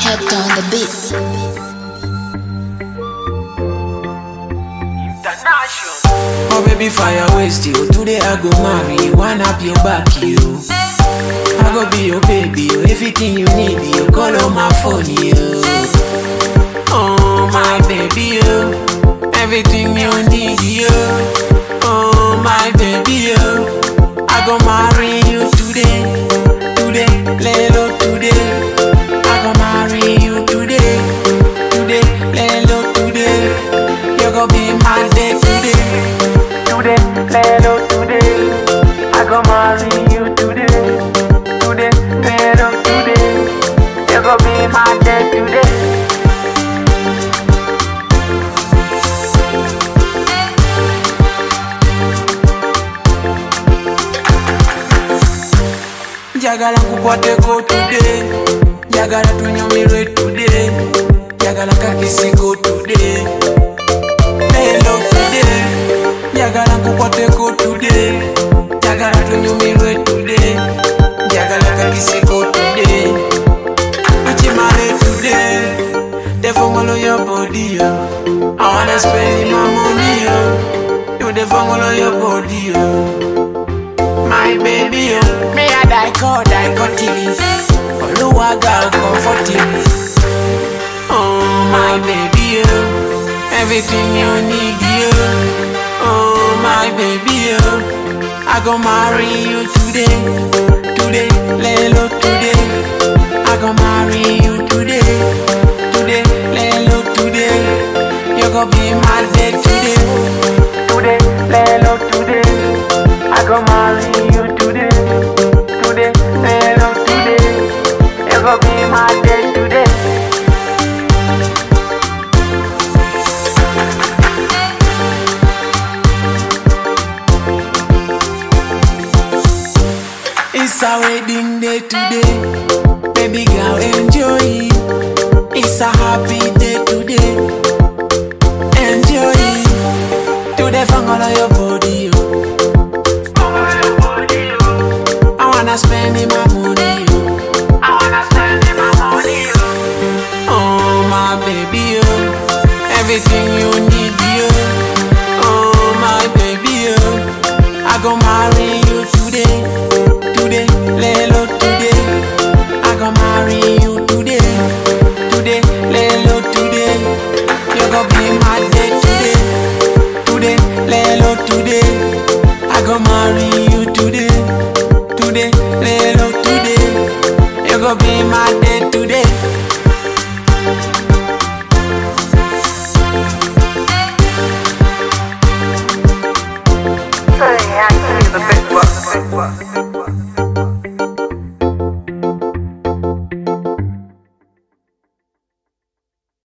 kept on the beat. Oh baby fire waste you Today I go marry you One up your back you I go be your baby you Everything you need you Call on my phone you Oh my baby you Everything you need you Oh my baby you I go marry you today Today Lelo today I go marry you today Today Lelo today You go be my day today Today Lelo today I go marry you today Today Lelo today You go be my day today njagala nkukwateko today njagala tunyumirwe today njagala kakisiko today lelo today njagala nkukwateko today njagala tunyumirwe today njagala kakisiko today ukimale today the fongolo your body yo I wanna spend my money yo you the fongolo your body yo my baby, oh. Me a die call, die continue. Oluwaga comforting. Oh, my baby, oh. Everything you need, you. Oh, my baby, oh. I go marry you today. Today, lelo today. I go marry you today. Today, lelo today. You go be my day today. Today, lelo today. I go marry you today, today, hello today. You go be my day today. It's a wedding day today, baby girl enjoy it. It's a happy day today, enjoy it. Today, fangolo your body, oh. I wanna spend in my money, yo. I wanna spend in my money, yo. Oh my baby, yo. Everything you need, yo. Oh my baby, yo. I go marry you today, today, lelo today. I go marry you today, today, lelo today. You go be my day today, today, lelo today. I go marry you today today, lelo today. You go be my day today.